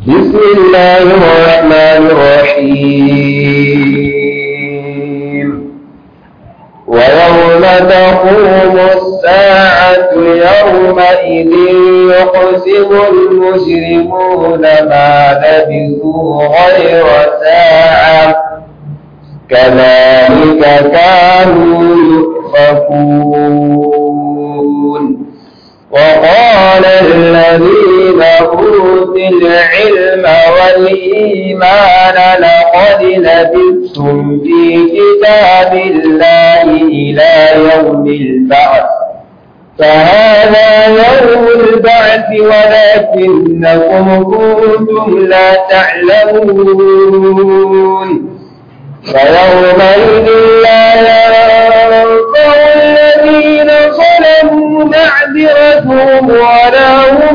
بسم الله الرحمن الرحيم ويوم تقوم الساعة يومئذ يقسم المجرمون ما لبثوا غير ساعة كذلك كانوا يؤفكون وقال الذين أوتوا العلم والإيمان لقد لبثتم في كتاب الله إلى يوم البعث فهذا يوم البعث ولكنكم كنتم لا تعلمون فيومئذ لا ينفع الذين ظلموا معذرتهم ولا هم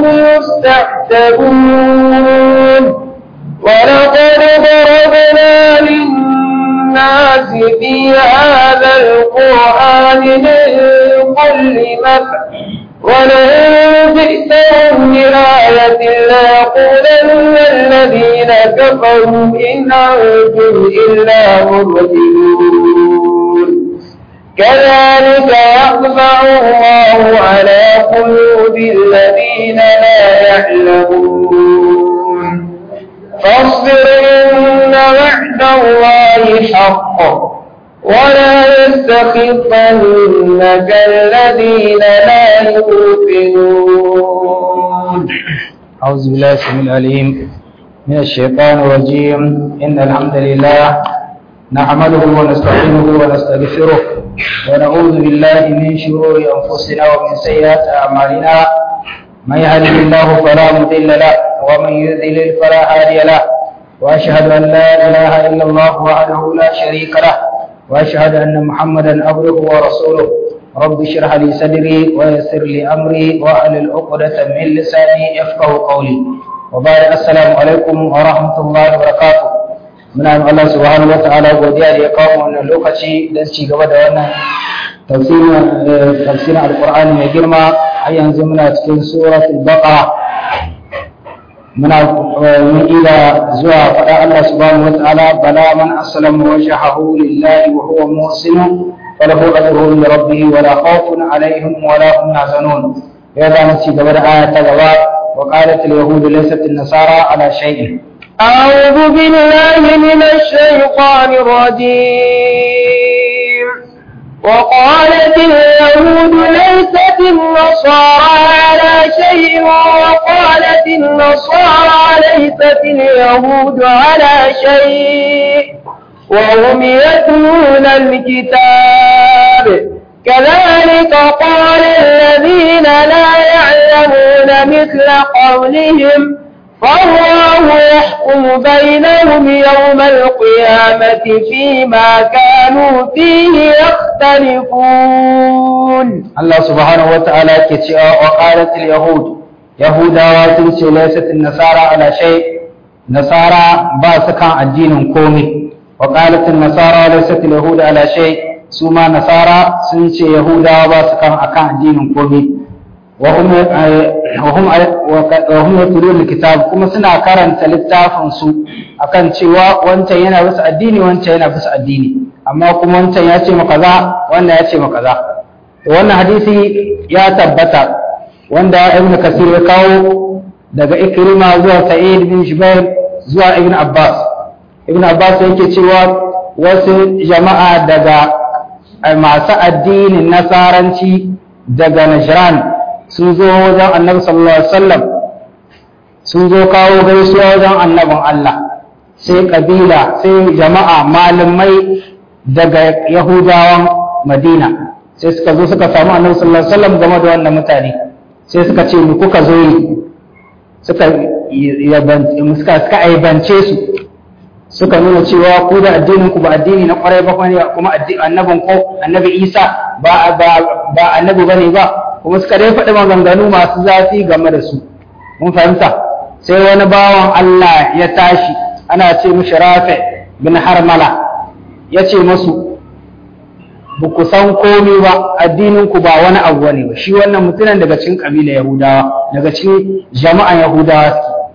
يستعتبون ولقد ضربنا للناس في هذا القرآن من كل مثل ولئن جئتهم بآية ليقولن الذين كفروا إن أنتم إلا مبطلون كذلك يطبع الله على قلوب الذين لا يعلمون فاصبر إن وعد الله حق ولا يستخفنك الذين لا يوقنون أعوذ بالله السميع العليم من الشيطان الرجيم إن الحمد لله نحمده ونستعينه ونستغفره ونعوذ بالله من شرور أنفسنا ومن سيئات أعمالنا من يهده الله فلا مضل له ومن يضلل فلا هادي له وأشهد أن لا إله إلا الله وحده لا شريك له وأشهد أن محمدا عبده ورسوله رب اشرح لي صدري ويسر لي أمري وأحلل عقدة من لساني يفقه قولي وبارك السلام عليكم ورحمة الله وبركاته muna yin Allah subhanahu wata'ala godiya da ya kawo wannan lokaci don ci gaba da wannan tafsirin alkur'ani mai girma har yanzu muna cikin suratul baqara muna mun ila zuwa faɗa Allah subhanahu wata'ala bala man aslama wajhahu lillahi wa huwa muhsin فله أجره لربه ولا خوف عليهم ولا هم يحزنون هذا نسي قبل آية غباء وقالت اليهود ليست النصارى على شيء أعوذ بالله من الشيطان الرجيم وقالت اليهود ليست النصارى على شيء وقالت النصارى ليست اليهود على شيء وهم يتلون الكتاب كذلك قال الذين لا يعلمون مثل قولهم فالله يحكم بينهم يوم القيامة فيما كانوا فيه يختلفون الله سبحانه وتعالى كتشاء وقالت اليهود يهودا وتنسي ليست النصارى على شيء نصارى باسكا الدين كومي وقالت النصارى ليست اليهود على شيء سوما نصارى سنسي يهودا باسكا أكا الدين كومي وهم وهم وهم يتلون الكتاب كما سنا karanta littafin su akan cewa wancan yana bisa addini wancan yana bisa addini amma kuma wancan ya ce maka za wannan ya ce maka za wannan hadisi ya tabbata wanda ibn kasir ya kawo daga ikrima zuwa sa'id bin jubair zuwa ibn abbas ibn abbas yake cewa wasu jama'a daga masu addinin nasaranci daga najran sun zo wajen annabi sallallahu alaihi wasallam sun zo kawo gaisuwa wajen annabin Allah sai kabila sai jama'a malamai daga yahudawan madina sai suka zo suka samu annabi sallallahu alaihi wasallam game da wannan mutane sai suka ce mu kuka zo yi suka suka suka aibance su suka nuna cewa ku da addinin ku ba addini na kwarai ba ne kuma annabin ko annabi Isa ba ba annabi bane ba kuma suka dai faɗi maganganu masu zafi game da su mun fahimta sai wani bawan Allah ya tashi ana ce mishi Rafi bin Harmala ya ce masu ba ku san komi ba addinin ku ba wani abu bane ba shi wannan mutumin daga cikin kabila Yahudawa daga cikin jama'an Yahudawa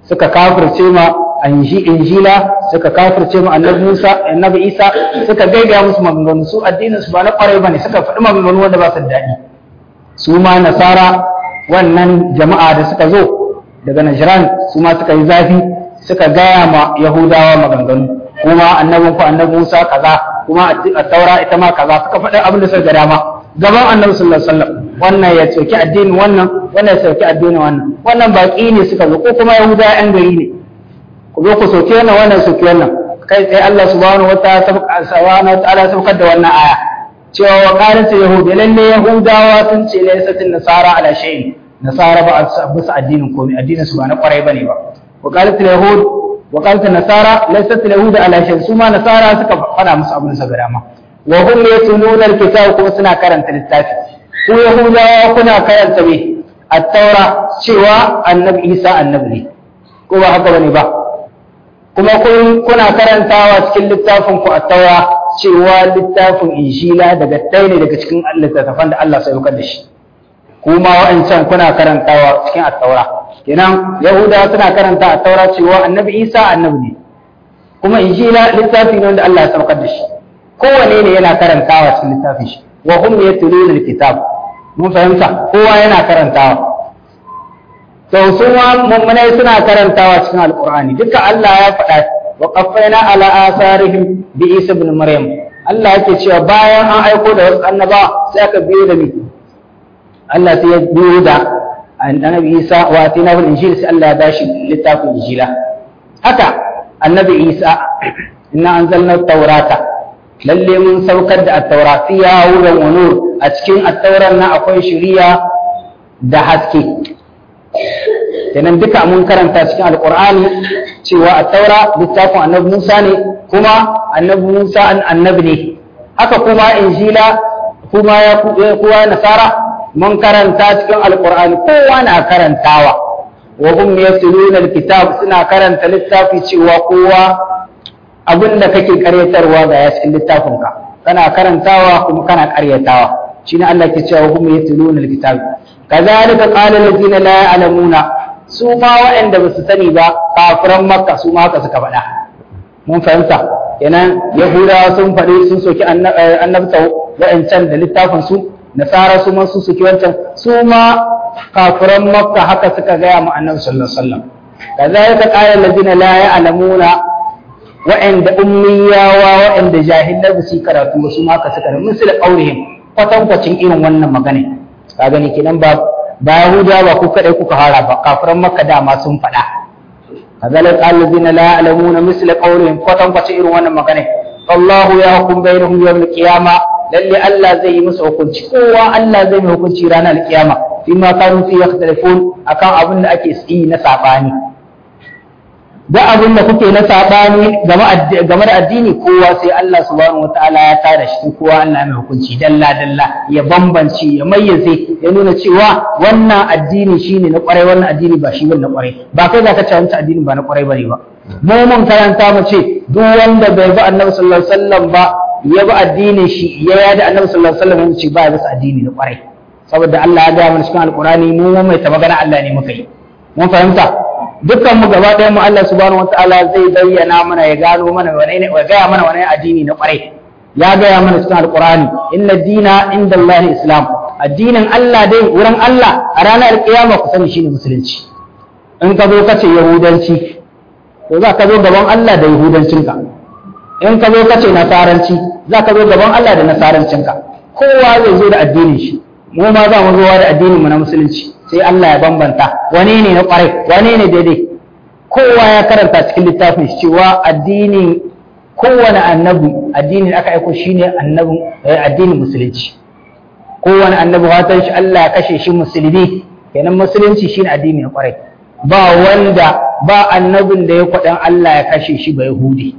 suka kafirce ma injila suka kafirce ma annabi Musa annabi Isa suka gaigaya musu maganganu su addinin su ba na kwarai bane suka faɗi maganganu wanda ba su daɗi su ma nasara wannan jama'a da suka zo daga Najran su ma suka yi zafi suka gaya ma Yahudawa maganganu kuma annabin ku annabi Musa kaza kuma a taura ita ma kaza suka faɗi abin da suka ga dama gaban annabi sallallahu alaihi wasallam wannan ya soki addinin wannan wannan ya soki addinin wannan wannan baki ne suka zo ko kuma Yahudawa yan gari ne ku zo ku soki wannan wannan soki wannan kai tsaye Allah subhanahu wataala subhanahu wataala saukar da wannan aya cewa wa qalat yahudi lalle yahudawa sun ce laysatin nasara ala shay'in nasara ba bisa addinin komai addinin su ba na kwarai bane ba wa qalat yahud wa qalat nasara laysat yahud ala shay'in su ma nasara suka fada musu abin sa garama wa hum yatluna alkitab kuma suna karanta littafi ku yahudawa kuna karanta me at-taura cewa annabi isa annabi ne ko ba haka bane ba kuma kun kuna karantawa cikin littafin ku at-taura cewa littafin injila daga ɗaya ne daga cikin littattafan da Allah sai da shi kuma wa'ancan kuna karantawa cikin at-taura kenan yahudawa suna karanta at-taura cewa annabi isa annabi ne kuma injila littafi ne wanda Allah ya saukar da shi kowane ne yana karantawa cikin littafin shi wa hum yatluna al-kitab mun fahimta kowa yana karantawa to su ma mummunai suna karantawa cikin alqur'ani duka Allah ya faɗa wa qaffayna ala asarihim bi isa ibn maryam Allah yake cewa bayan an aiko da wasu annaba sai aka biyo da ni Allah sai ya biyo da annabi Isa wa atinahu al-injil sai Allah ya bashi littafin injila haka annabi Isa inna anzalna at-taurata lalle mun saukar da at-taura fiya hudan wa nur a cikin at-tauran nan akwai shari'a da haske kenan duka mun karanta cikin alqur'ani cewa at-taura littafin annabi Musa ne kuma annabi Musa an annabi ne haka kuma injila kuma ya kuwa nasara mun karanta cikin alqur'ani kowa na karantawa wa hum yatluna alkitab suna karanta littafi cewa kowa abin da kake karyatarwa ga ya cikin littafinka kana karantawa kuma kana karyatawa shine Allah ke cewa hum yatluna alkitab kazalika qala allazina la ya'lamuna su ma waɗanda ba su sani ba kafiran makka su ma haka suka faɗa mun fahimta kenan yahudawa sun faɗi sun soki annabta wa'ancan da littafin su nasara su ma sun soki wancan su ma kafiran makka haka suka gaya mu annabi sallallahu alaihi wasallam kazalika qala allazina la ya'lamuna wa'anda ummiyawa wa'anda jahilai ba su karatu ba su ma haka suka mun sila qaulihim kwatankwacin irin wannan magana ka gani kenan ba ba yahuda ba ku kadai kuka hara ba kafiran makka dama sun faɗa kazalika allazina la ya'lamuna misla qawlihim kwatankwacin irin wannan magana Allahu ya hukum bainahum yawm al-qiyama lalle Allah zai yi musu hukunci kowa Allah zai yi hukunci ranar al-qiyama fima kanu fi yakhtalifun akan abin da ake yi na sabani da abin da kuke na sabani game da addini kowa sai Allah subhanahu wataala ya tada shi kowa Allah mai hukunci dalla dalla ya bambance ya mayyaze ya nuna cewa wannan addini shine na kwarai wannan addini ba shi bane na kwarai ba kai zaka ce wancan addini ba na kwarai bane ba mu mun karanta mu ce duk wanda bai bi Annabi sallallahu alaihi wasallam ba ya bi addinin shi ya yada Annabi sallallahu alaihi wasallam ce ba ya bisa addini na kwarai saboda Allah ya ga mana cikin alqurani mu mai ta magana Allah ne muka yi mun fahimta dukkan mu gaba ɗayan mu Allah subhanahu wataala zai bayyana mana ya gano mana wane ne ya gaya mana wane addini na kwarai ya gaya mana cikin alqur'ani inna dina inda Allah islam addinin Allah dai wurin Allah a ranar kiyama ku sani shine musulunci in ka zo ka ce yahudanci to za ka zo gaban Allah da yahudancinka in ka zo ka ce nasaranci za ka zo gaban Allah da nasarancinka kowa zai zo da addinin shi mu ma za mu zo da addinin mu na musulunci sai Allah ya bambanta wane ne na kwarai wane ne daidai kowa ya karanta cikin littafin shi cewa addinin kowane annabi addinin aka aiko shine annabin addinin musulunci kowane annabi watan shi Allah ya kashe shi musulmi kenan musulunci shine addini na kwarai ba wanda ba annabin da ya kwaɗan Allah ya kashe shi ba yahudi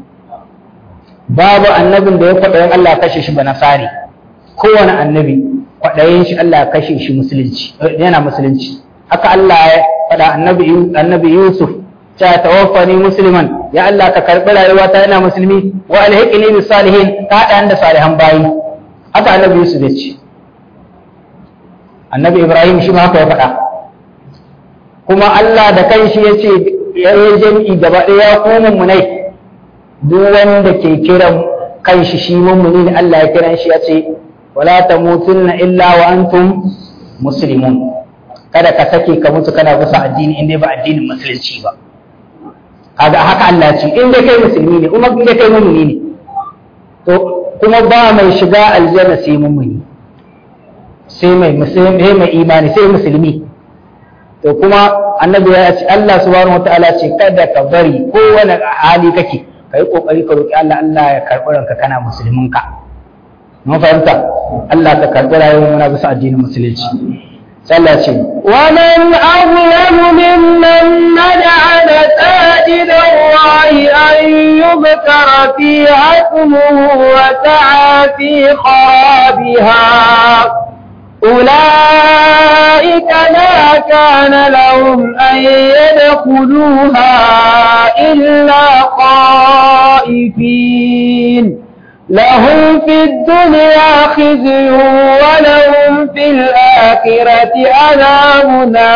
babu annabin da ya kwaɗan Allah ya kashe shi ba nasari kowane annabi kwaɗayin shi Allah ya kashe shi musulunci yana musulunci haka Allah ya faɗa annabi annabi Yusuf ta tawaffani musliman ya Allah ka karɓi rayuwa ta yana musulmi wa alhiqni bis salihin ta haɗa da salihan bayi haka annabi Yusuf ya ce annabi Ibrahim shi ma haka ya faɗa kuma Allah da kanshi ya ce ya yi jam'i gaba ɗaya ya kuma munai duk wanda ke kiran kanshi shi mummuni ne Allah ya kiran shi ya ce wala tamutunna illa wa antum muslimun kada ka sake ka mutu kana bisa addini inda ba addinin musulunci ba kaga haka Allah ce in dai kai musulmi ne kuma in dai kai mummuni ne to kuma ba mai shiga aljanna sai mummuni sai mai musulmi mai imani sai musulmi to kuma annabi ya ce Allah subhanahu wataala ce kada ka bari kowane hali kake kai kokari ka roki Allah Allah ya karbi ranka kana musulmin ka mun fahimta Allah ka karbi rayuwar muna bisa addinin musulunci sallah ce ومن أظلم ممن منع مساجد الله أن يذكر فيها اسمه وسعى في خرابها أولئك ما كان لهم أن يدخلوها إلا خائفين لهم في الدنيا خزي ولهم في الآخرة عذاب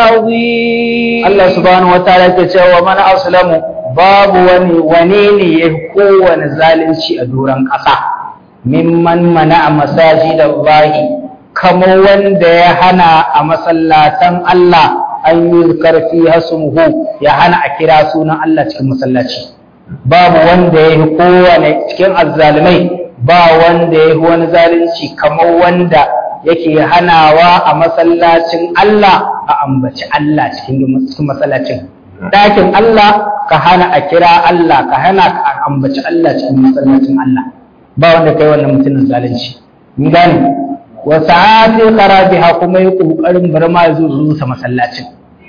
عظيم Allah subhanahu wa ta'ala ke cewa man aslamu babu wani wane ne ya kowane zalunci a doron ƙasa mimman mana a masajidallahi kamar wanda ya hana a masallatan Allah an yi karfi hasumuhu ya hana a kira sunan Allah cikin masallaci babu wanda ya yi kowane cikin azzalumai ba wanda ya yi wani zalunci kamar wanda yake hanawa a masallacin Allah a ambaci Allah cikin masallacin ɗakin Allah ka hana a kira Allah ka hana a ambaci Allah cikin masallacin Allah ba wanda kai wannan mutumin zalunci mun gane wa sa'ati qarabiha kuma yi kokarin bar ma yazo rusa masallacin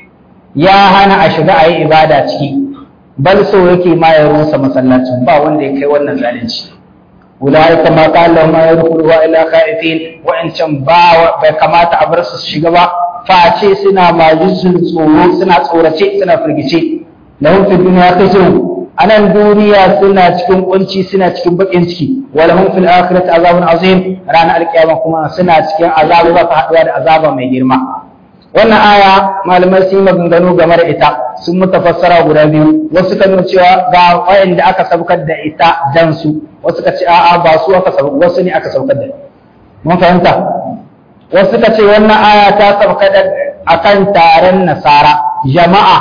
ya hana a shiga ayi ibada ciki bal so yake ma ya rusa masallacin ba wanda ya kai wannan zalunci ulaika ma qala ma yadkhulu wa ila khaifin wa in can ba bai kamata a bar su shiga ba face suna majin tsoro suna tsorace suna firgice lahum fi dunya khizyun anan duniya suna cikin kunci suna cikin bakin ciki wa lahum fil akhirati azabun azim ranar alkiyama kuma suna cikin azabu ba ka haduwa da azaba mai girma wannan aya malamai sun yi maganganu game da ita sun muta fassara guda biyu wasu kan cewa ga wayanda aka saukar da ita dan su wasu ka ce a'a ba su aka saukar wasu ne aka saukar da mun fahimta wasu ka ce wannan aya ta sauka da akan taron nasara jama'a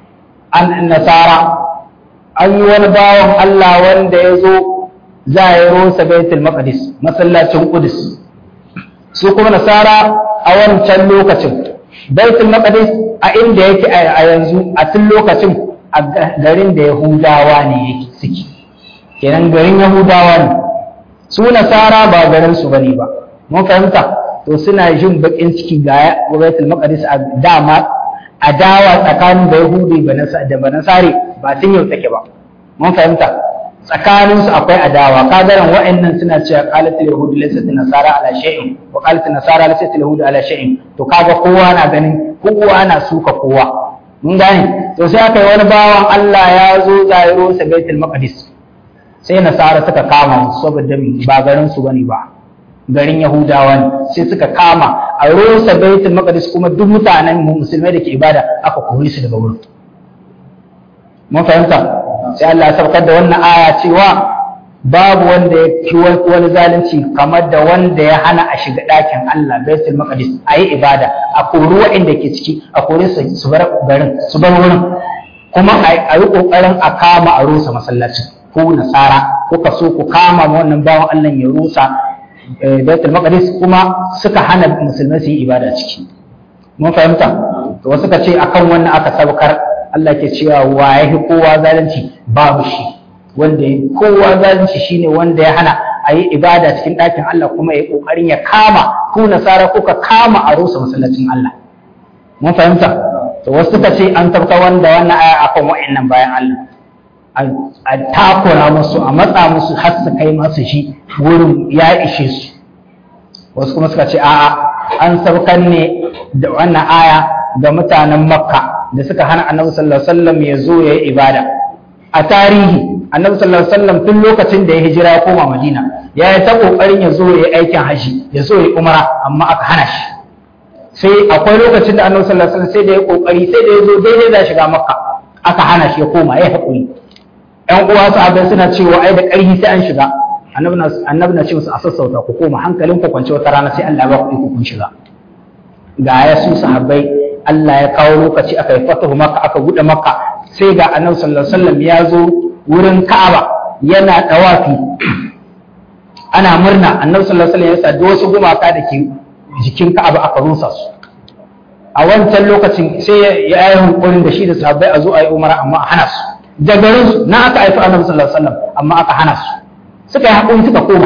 an nasara an yi wani bawan Allah wanda ya zo za a yi rosa baitul maqdis masallacin qudus su kuma nasara a wancan lokacin baitul maqdis a inda yake a yanzu a tun lokacin a garin da yahudawa ne yake suke kenan garin yahudawa ne su nasara ba garin su bane ba mun fahimta to suna jin bakin ciki ga baitul maqdis a dama adawa tsakanin da yahudi da banasare ba tun yau take ba mun fahimta tsakanin su akwai adawa kagaran wa'annan suna cewa qalatul yahudi laysat nasara ala shay'in wa qalatul nasara laysat yahudi ala shay'in to kaga kowa na ganin kowa na suka kowa mun gane to sai aka yi wani bawan Allah ya zo zairo sa baitul maqdis sai nasara suka kama saboda ba garin su bane ba garin Yahudawa ne sai suka kama a rosa baitul maqdis kuma duk mutanen musulmai da ke ibada aka kore su daga wurin mun fahimta sai Allah ya saukar da wannan aya cewa babu wanda ya ci wani zalunci kamar da wanda ya hana a shiga ɗakin Allah baitul maqdis a yi ibada a kori waɗanda ke ciki a kore su su bar garin su bar wurin kuma a yi ƙoƙarin a kama a rusa masallacin ko nasara kuka so ku kama wannan bawan Allah ya rusa baitul maqdis kuma suka hana musulmai su yi ibada ciki mun fahimta to wasu ka ce akan wannan aka sabkar Allah ke cewa wa ya kowa zalunci babu shi wanda ya kowa zalunci shine wanda ya hana a yi ibada cikin ɗakin Allah kuma ya ƙoƙarin ya kama ku nasara kuka kama a rusa masallacin Allah mun fahimta to wasu ka ce an tabka wanda wannan aya akan wa'annan bayan Allah a takura musu a matsa musu har su kai masu shi wurin ya ishe su wasu kuma suka ce a'a an saukan ne da wannan aya ga mutanen makka da suka hana annabi sallallahu alaihi wasallam ya zo ya yi ibada a tarihi annabi sallallahu alaihi wasallam tun lokacin da ya hijira ya koma madina ya yi ta kokarin ya zo ya yi aikin haji ya zo ya yi umra amma aka hana shi sai akwai lokacin da annabi sallallahu alaihi wasallam sai da ya kokari sai da ya zo daidai da shiga makka aka hana shi ya koma ya haƙuri ƴan uwa sahabbai suna cewa ai da ƙarfi sai an shiga annabi na ce musu a sassauta ku koma hankalin ku kwance wata rana sai Allah ya ba ku iko kun shiga ga ya su sahabbai Allah ya kawo lokaci aka yi fatahu maka aka buɗe maka sai ga annabi sallallahu alaihi wasallam ya zo wurin Ka'aba yana dawafi ana murna annabi sallallahu alaihi wasallam ya sa wasu gumaka da ke jikin Ka'aba aka rusa su a wancan lokacin sai ya yi hunkurin da shi da sahabbai a zo a yi umara amma a hana su da garin su na aka haifi annabi sallallahu alaihi wasallam amma aka hana su suka yi haƙuri suka koma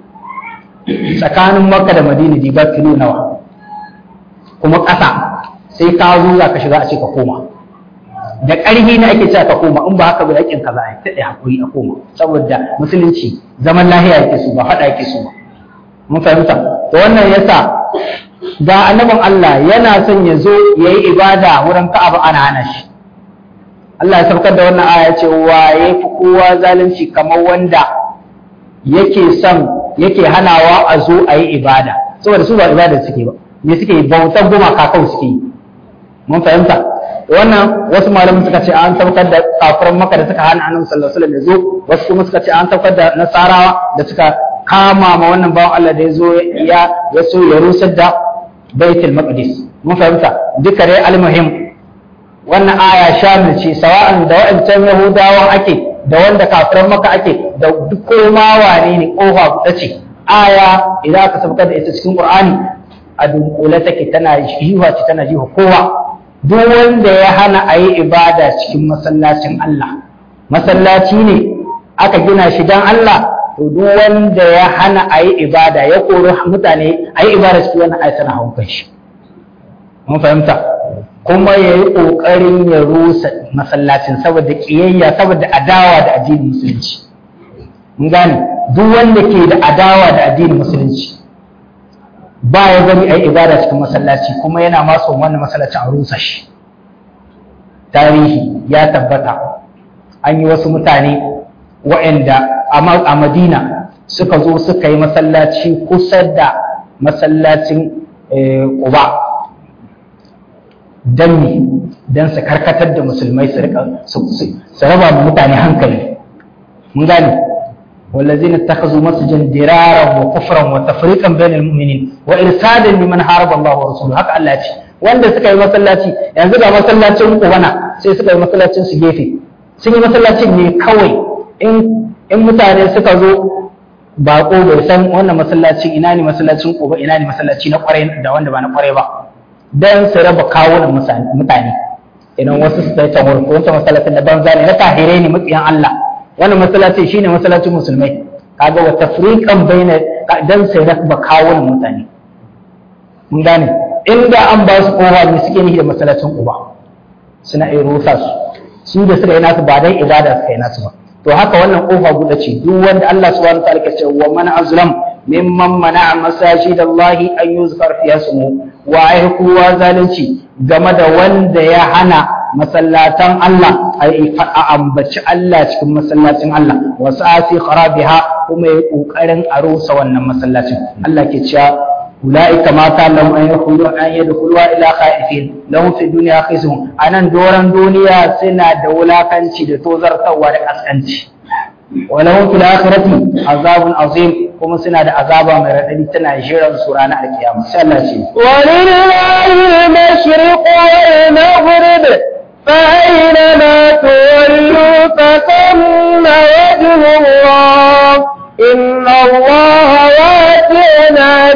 tsakanin makka da madina diba kilo nawa kuma ƙasa sai ka zo za ka shiga a ce ka koma da ƙarfi na ake cewa ka koma in ba haka ba yakin ka za a yi taɗe haƙuri a koma saboda musulunci zaman lahiya yake su ba faɗa yake su ba mun fahimta to wannan yasa ga annabin Allah yana son ya zo ya yi ibada wurin Ka'aba ana hana shi Allah ya saukar da wannan aya ce waye fi kowa zalunci kamar wanda yake son yake hanawa a zo a yi ibada saboda su ba ibada suke ba me suke yi bautan gumaka kawai suke yi mun fahimta wannan wasu malamin suka ce an saukar da kafiran maka da suka hana annabi sallallahu alaihi wasallam ya zo wasu kuma suka ce an saukar da nasarawa da suka kama ma wannan bawan Allah da ya zo ya ya so ya rusar da baitul maqdis mun fahimta duka dai almuhim wannan aya shamil ce sawa'an da wa'ancan yahudawan ake da wanda kafiran maka ake da duk koma wane ne kofa buɗe ce aya idan aka saukar da ita cikin qur'ani a dunkule take tana jiwa ce tana jiwa kowa duk wanda ya hana a yi ibada cikin masallacin Allah masallaci ne aka gina shi dan Allah to duk wanda ya hana a yi ibada ya kori mutane a yi ibada cikin wannan ayat tana hawan shi mun fahimta kuma ya yi ƙoƙarin ya rusa masallacin saboda ƙiyayya saboda adawa da addinin musulunci mun gane duk wanda ke da adawa da addinin musulunci ba ya gani a yi ibada cikin masallaci kuma yana ma son wannan masallacin a rusa shi tarihi ya tabbata an yi wasu mutane waɗanda a madina suka zo suka yi masallaci kusa da masallacin ƙuba don ne don su karkatar da musulmai su rika su raba mu mutane hankali mun gane والذين اتخذوا مسجدا درارا وكفرا وتفريقا بين المؤمنين وارسادا لمن حارب الله ورسوله haka Allah ce wanda suka yi masallaci yanzu ga masallacin kubana sai suka yi masallacin su gefe sun yi masallacin ne kawai in in mutane suka zo bako bai san wannan masallaci ina ne masallacin kuba ina ne masallaci na kwarai da wanda ba na kwarai ba dan su raba kawunan mutane idan wasu su tsaye can ko wancan masallacin da banza ne na tahirai ne matsiyan Allah wannan masallaci shine masallacin musulmai kaga wa tafriqan baina dan sai raba kawunan mutane mun gane inda an ba su kowa ne suke nihi da masallacin uba suna iya rusa su su da suka yi nasu ba dan ibada suka yi nasu ba to haka wannan kofa guda ce duk wanda Allah subhanahu wa ta'ala ke cewa man azlam mimman mana'a masajid Allah an yuzkar fiha ismu wa ai kowa zalunci game da wanda ya hana masallatan Allah a ambaci Allah cikin masallacin Allah wa sa'asi kharabiha kuma ya kokarin a rusa wannan masallacin Allah ke cewa أولئك ما كان لهم أن يدخلوا أن يدخلوا إلى خائفين لهم في الدنيا خزي أنا دوران دنيا سنة دولا كنشي دتوزر توار أسكنشي ولهم في الآخرة عذاب عظيم kuma suna da azaba mai raɗaɗi tana jiran su ranar alkiyama sai Allah ce ولله المشرق والمغرب فأينما تولوا فثم وجه الله إن الله واسع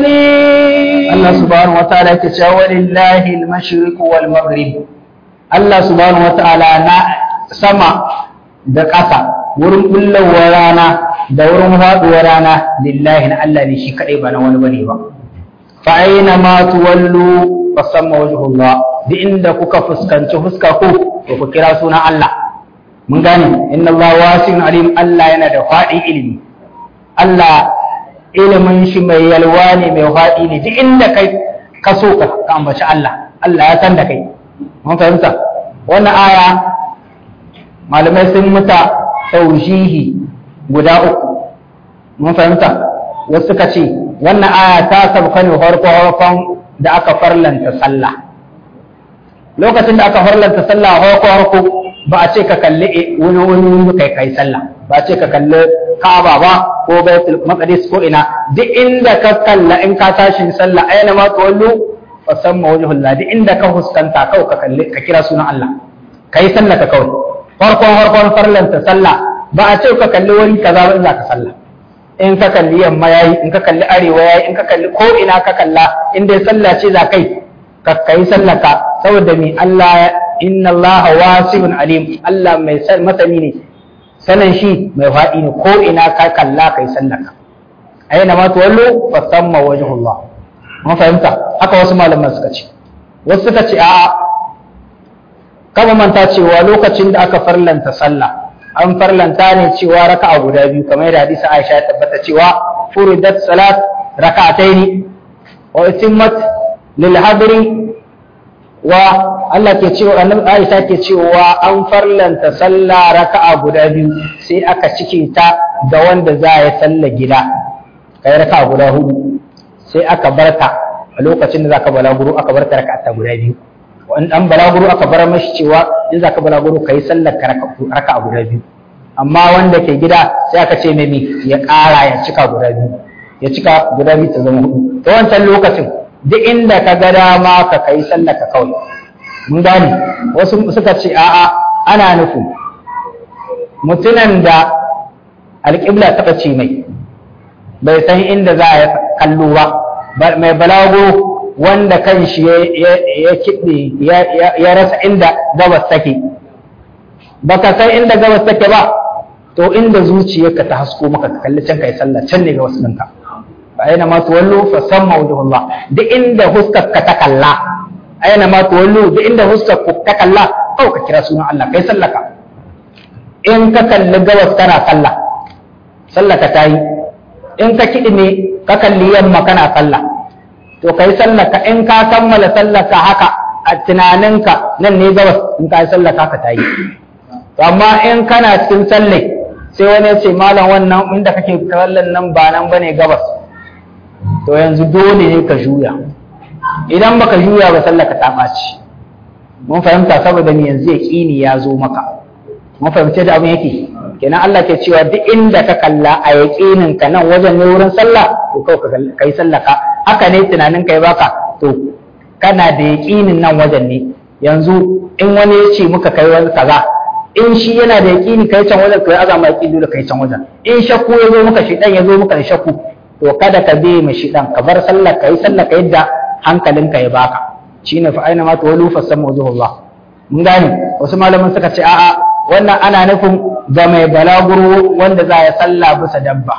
عليم Allah subhanahu wataala yake cewa walillahi al-mashriq wal maghrib Allah subhanahu wataala na sama da ƙasa wurin bullawar rana da wurin faɗuwar rana lillahi na Allah ne shi kaɗai ba na wani bane ba fa aina ma tuwallu fa samma wajhullah duk inda kuka fuskanci fuska ko to ku kira sunan Allah mun gane inna Allah wasi'un alim Allah yana da faɗin ilimi Allah ilimin shi mai yalwa ne mai faɗi ne duk inda kai ka so ka ka ambaci Allah Allah ya san da kai mun fahimta wannan aya malamai sun muta taujihi guda uku mun fahimta wasu suka ce wannan aya ta sabka ne farko farkon da aka farlanta sallah lokacin da aka farlanta sallah farko farko ba a ce ka kalli wani wani wani kai kai sallah ba a ce ka kalli Ka'aba ba ko Baitul Maqdis ko ina duk inda ka kalla in ka tashi sallah aina ma tawallu fa samma wajhullah duk inda ka huskanta kawai ka kalli ka kira sunan Allah kai sallah ka kawai farkon farkon farlanta sallah ba a ce ka kalli wani kaza ba in za ka sallah in ka kalli yamma yayi in ka kalli arewa yayi in ka kalli ko ina ka kalla in dai sallah ce za kai ka kai sallah ka saboda me Allah inna Allah wasi'un alim Allah mai masani ne sanan shi mai faɗi ne ko ina ka kalla kai sallah ka aina ma tuwallu fa samma wajhullah mun fahimta haka wasu malaman suka ce wasu suka ce a'a kama manta cewa lokacin da aka farlanta sallah an farlanta ne cewa raka'a guda biyu kamar yadda hadisi Aisha ya tabbata cewa furidat salat raka'ataini wa utimmat lil hadri wa Allah ke cewa annabi Aisha ke cewa an farlanta sallah raka'a guda biyu sai aka cike ta da wanda za ya salla gida kai raka'a guda hudu sai aka barta a lokacin da zaka balaguro aka barta raka'a guda biyu wani dan balaguro aka bar mashi cewa in zaka balaguro kai sallar raka'a guda biyu amma wanda ke gida sai aka ce mai ya ƙara ya cika guda biyu ya cika guda biyu ta zama hudu ta wancan lokacin duk inda ka ga dama ka kai sallar ka kawai mun gane wasu suka ce a'a ana nufin mutumin da alƙibla ta ɓace mai bai san inda za a kallo ba mai balago wanda kan shi ya kiɗe ya rasa inda gabas take baka san inda gabas take ba to inda zuciyarka ta hasko maka ka kalli can kai sallah can ne ga wasu ɗinka fa aina ma tuwallu fa samma wajhullah duk inda huskar ka ta kalla aina ma tuwallu duk inda huskar ku ta kalla kawai ka kira sunan Allah kai sallah ka in ka kalli gabas kana sallah sallah ka tayi in ka kiɗi ne ka kalli yamma kana sallah to kai sallaka in ka kammala sallaka haka a tunaninka nan ne gabas in ka yi sallaka ka ta yi amma in kana cikin sallai sai wani ya ce malam wannan inda kake sallan nan ba nan bane gabas to yanzu dole ne ka juya idan baka juya ba sallaka ta ɓaci mun fahimta saboda ni yanzu ya ƙini ya zo maka mun fahimce da abin yake kenan Allah ke cewa duk inda ka kalla a yaƙinin ka nan wajen ne wurin sallah to kawai ka yi sallaka haka ne tunanin kai baka to kana da yaƙinin nan wajen ne yanzu in wani ya ce muka kai wani kaza in shi yana da yaƙini kai can wajen kai azama yaƙini dole kai can wajen in shakku ya zo muka shi dan ya zo muka da shakku to kada ka bi mai shi dan ka bar sallar ka yi sallar ka yadda hankalinka ya baka shine fa aina ma tawallu fa sammu wajhullah mun gane wasu malaman suka ce a'a wannan ana nufin ga mai balaguro wanda za ya salla bisa dabba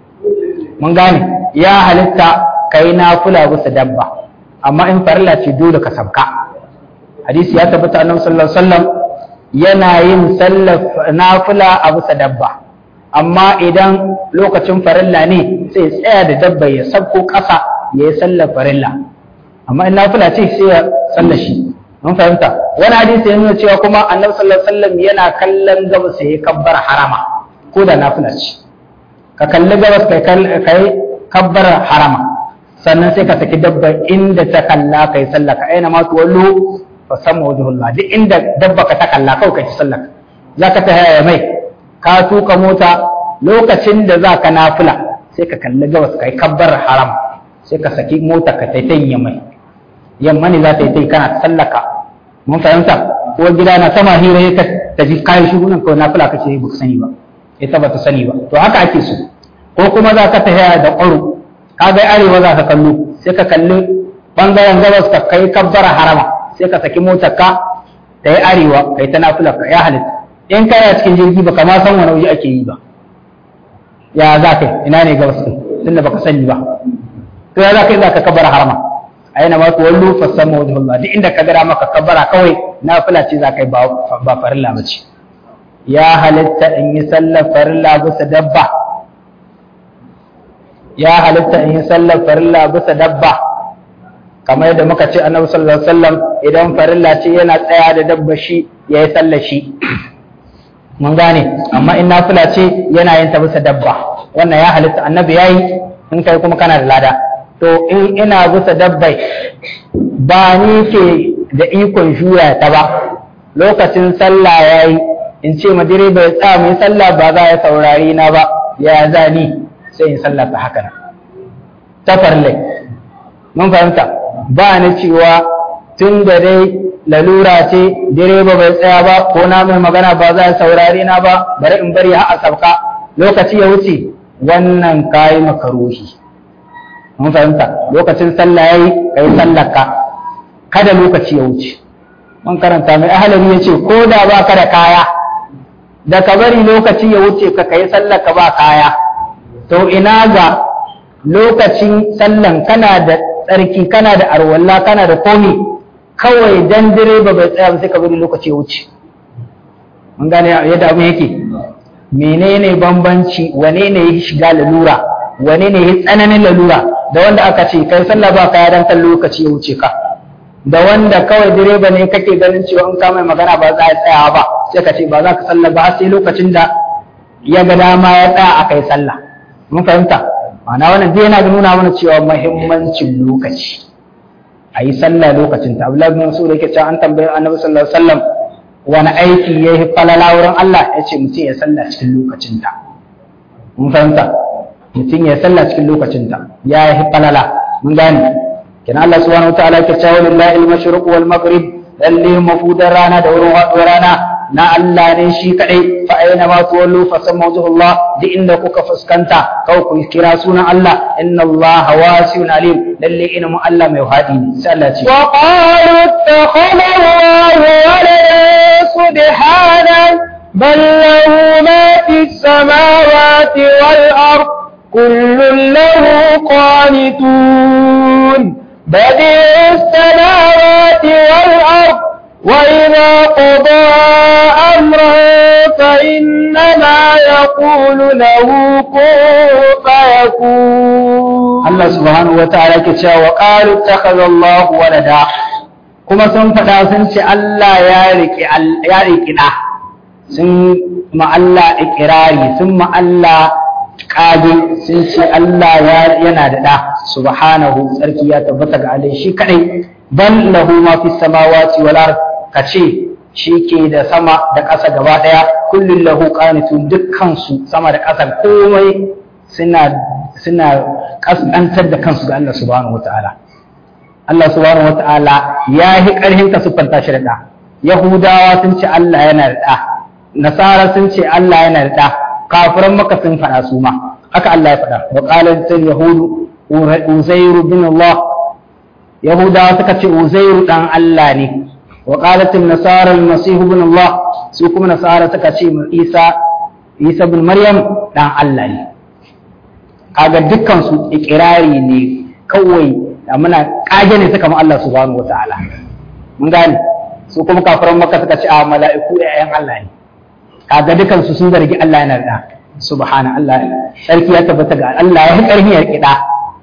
mun gane ya halitta kai nafila bisa dabba amma in farilla ce dole ka sabka hadisi ya tabbata annabi sallallahu alaihi wasallam yana yin sallar nafila a bisa dabba amma idan lokacin farilla ne sai tsaya da dabba ya sabko ƙasa ya yi sallar farilla amma in nafila ce sai ya sallar shi mun fahimta wani hadisi ya nuna cewa kuma annabi sallallahu alaihi wasallam yana kallon gabas ya kabbar harama ko da nafila ce ka kalli gabas kai kai kabbar harama sannan sai ka saki dabba inda ta kalla kai sallah ka aina ma tuwallu fa samma wajhullah duk inda dabba ka ta kalla kawai kai sallah zaka ta haya mai ka tuka mota lokacin da zaka nafila sai ka kalli gabas kai kabbar haram sai ka saki mota ka taitayin mai yamma ne za ta yi kana sallaka mun fahimta ko gida na sama hira ya ta ji kayan shi nan kawai nafila kace ba ka sani ba ita ba ta sani ba to haka ake so ko kuma za ka tafiya da ƙwaro ka ga arewa za ka kallo sai ka kalli bangaren gabas ka kai kabbara harama sai ka saki motar ka ta yi arewa kai ta nafila ka ya halitta in kai a cikin jirgi ba kama san wani waje ake yi ba ya za ka ina ne gabas ɗin tunda baka sani ba to ya za ka yi za ka kabbara harama aina ma tu wallu fasamma wajhullah duk inda ka gara maka kabbara kawai nafila ce za ka yi ba farilla ba ce ya halitta in yi sallar farilla bisa dabba ya halitta in yi sallar farilla bisa dabba kamar yadda muka ce annabi sallallahu alaihi wasallam idan farilla ce yana tsaya da dabba shi ya yi sallar shi mun gane amma in nafila ce yana yin ta bisa dabba wannan ya halitta annabi yayi in kai kuma kana da lada to in ina bisa dabbai ba ni ke da ikon juya ta ba lokacin sallah yayi in ce ma direba ya tsaya mai sallah ba za ya saurari na ba ya zani sai in sallah ta haka nan ta farle mun fahimta ba ni cewa tun da dai lalura ce direba bai tsaya ba ko na mai magana ba za ya saurari na ba bari in bari har a sabka lokaci ya wuce wannan kayi makaruhi mun fahimta lokacin sallah yayi kai sallarka kada lokaci ya wuce mun karanta mai ahalari ya ce ko da ba ka da kaya da ka bari lokaci ya wuce ka kai sallarka ba kaya to ina ga lokacin sallan kana da tsarki kana da arwalla kana da komi kawai dan direba bai tsaya ba sai ka bari lokaci ya wuce mun gane yadda abin yake menene bambanci wane ne ya shiga lalura wane ne ya tsananin lalura da wanda aka ce kai sallah ba kaya dan kan lokaci ya wuce ka da wanda kawai direba ne kake ganin cewa in ka mai magana ba za a tsaya ba sai ka ce ba za ka sallah ba sai lokacin da ya ga dama ya tsaya a kai sallah mun fahimta ma'ana wannan zai yana nuna mana cewa muhimmancin lokaci a yi sallah lokacin ta abdullahi bin mas'ud yake cewa an tambayi annabi sallallahu alaihi wasallam wani aiki ya yi falala wurin Allah ya ce mutum ya sallah cikin lokacin ta mun fahimta mutum ya sallah cikin lokacin ta ya yi falala mun gane kina Allah subhanahu wataala ke cewa lillahi al-mashriq wal maghrib lalle mafudar rana da wurin haɗuwar rana na Allah ne shi kadai fa aina ma tuwallu fa samma wajhullah duk inda kuka fuskanta kawai ku kira sunan Allah inna Allah wasi'un alim lalle ina mu Allah mai hadi ne sai Allah ce wa qalu ittakhadha Allahu walada subhanahu bal lahu ma fis samawati wal ard kullun lahu qanitun بديع السماوات والأرض وإذا قضى أمرا فإنما يقول له كن فيكون الله سبحانه وتعالى كتشا وقالوا اتخذ الله ولدا كما سن فدا سن ce Allah ya riki ya riki da sun ma Allah ikirari sun ma Allah kage sun ce Allah yana da da subhanahu tsarki ya tabbata ga Allah shi kadai bal lahu ma fi samawati wal ard kace shi ke da sama da ƙasa gaba daya kullun lahu qanitun dukkan su sama da ƙasa komai suna suna kasantar da kansu ga Allah subhanahu wataala Allah subhanahu wataala ya yi ƙarhin ka siffanta shi da da Yahudawa sun ce Allah yana da da Nasara sun ce Allah yana da da kafiran maka sun faɗa su ma haka Allah ya faɗa wa qalat yahudu uzairu bin Allah yahudawa suka ce uzairu dan Allah ne wa qalat an-nasara al-masih ibn Allah su kuma nasara suka ce Isa Isa bin Maryam dan Allah ne kaga dukkan su ikirari ne kawai da muna kage ne suka mu Allah subhanahu wataala mun gane su kuma kafiran makka suka ce a mala'iku ƴaƴan Allah ne kaga dukkan su sun zargi Allah yana da subhana Allah sarki ya tabbata ga Allah ya karhi ya kida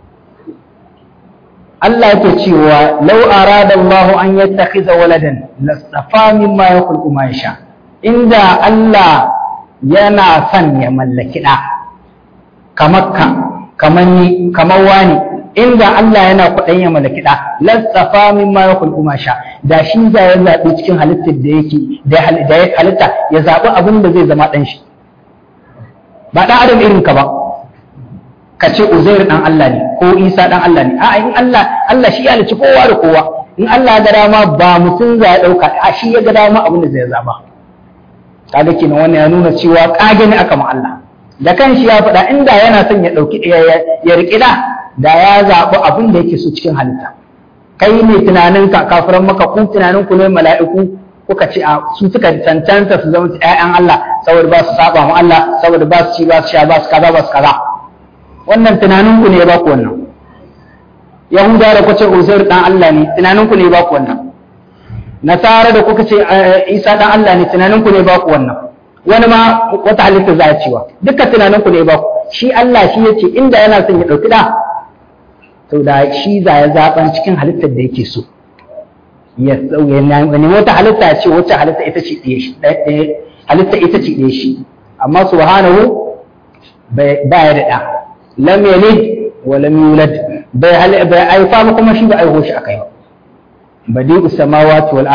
Allah yake cewa law arada Allah an yattakhiza waladan lastafa mimma yakhluqu ma yasha inda Allah yana son ya mallaki da kamar ka kamar ni kamar wani inda Allah yana kuɗin ya mallaki da lastafa mimma yakhluqu ma sha da shi za ya zabi cikin halittar da yake da ya halitta ya zabi abin da zai zama dan shi ba dan adam irin ka ba ka ce Uzair dan Allah ne ko Isa dan Allah ne a'a in Allah Allah shi ya halicci kowa da kowa in Allah ya ga dama ba mutum za ya dauka a shi ya ga dama abin da zai zaba kaga kenan wannan ya nuna cewa kage ne aka ma Allah da kanshi ya faɗa inda yana son ya dauki ya riƙi da da ya zaɓi abin da yake so cikin halitta kai ne tunanin ka kafiran maka kun tunanin ku ne mala'iku kuka ce a su suka cancanta su zama ƴaƴan Allah saboda ba su saba mu Allah saboda ba su ci ba su sha ba su kaza ba su kaza wannan tunanin ku ne ba ku wannan yahuda da kuka ce uzair dan Allah ne tunanin ku ne ba ku wannan nasara da kuka ce isa dan Allah ne tunanin ku ne ba ku wannan wani ma wata halitta za a cewa duka tunanin ku ne ba ku shi Allah shi yace inda yana son ya dauki da to da shi za ya zaban cikin halittar da yake so ya nemi wata halitta ce wacce halitta ita ce ɗaya shi halitta ita ce ɗaya shi amma subhanahu ba ya da ɗa lam yalid wa lam yulad bai bai aifa ba kuma shi ba aiho shi akai ba badi'us samawati wal ard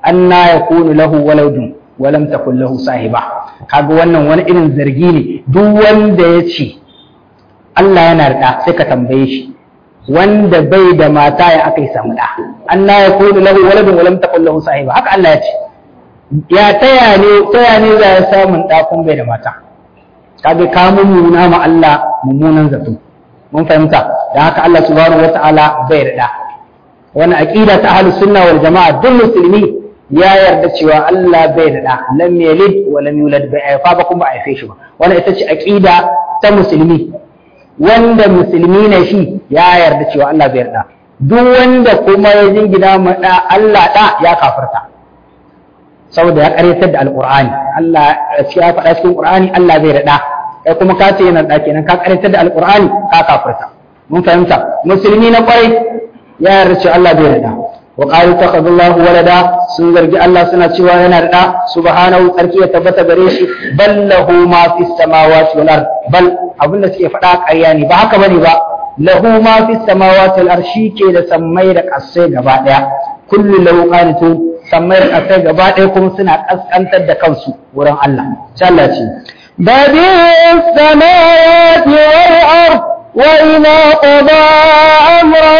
anna yakunu lahu waladun wa lam takul lahu sahiba kaga wannan wani irin zargi ne duk wanda ya ce Allah yana da sai ka tambaye shi wanda bai da mata ya aka yi samu da anna yakunu lahu waladun wa lam takul lahu sahiba haka Allah ya ce ya taya ne taya ne za ya samun da kun bai da mata kaga ka mummuna ma Allah mummunan zato mun fahimta da haka Allah subhanahu wataala bai da wani aqida ta ahlus sunna wal jamaa duk musulmi ya yarda cewa Allah bai da da lam yalid wa lam yulad bai haifa ba kuma ba haife shi ba wannan ita ce aqida ta musulmi wanda musulmi ne shi ya yarda cewa Allah bai da duk wanda kuma ya jingina ma da Allah da ya kafirta saboda ya karyatar da alqur'ani Allah ya faɗa cikin qur'ani Allah bai da kai kuma ka ce yana da kenan ka karyatar da alqur'ani ka kafirta mun fahimta musulmi na kwarai ya yarda cewa Allah bai da wa qalu takhadallahu walada sun zargi Allah suna cewa yana da subhanahu tsarki ya tabbata gare shi bal lahu ma fis samawati wal ard bal abinda suke faɗa ƙarya ne ba haka bane ba lahu ma fis samawati wal ard ke da sammai da ƙasai gaba daya kullu lahu qanitun sammai da ƙasai gaba daya kuma suna kaskantar da kansu wurin Allah sai Allah ce بديع السماوات والأرض وإذا قضى أمرا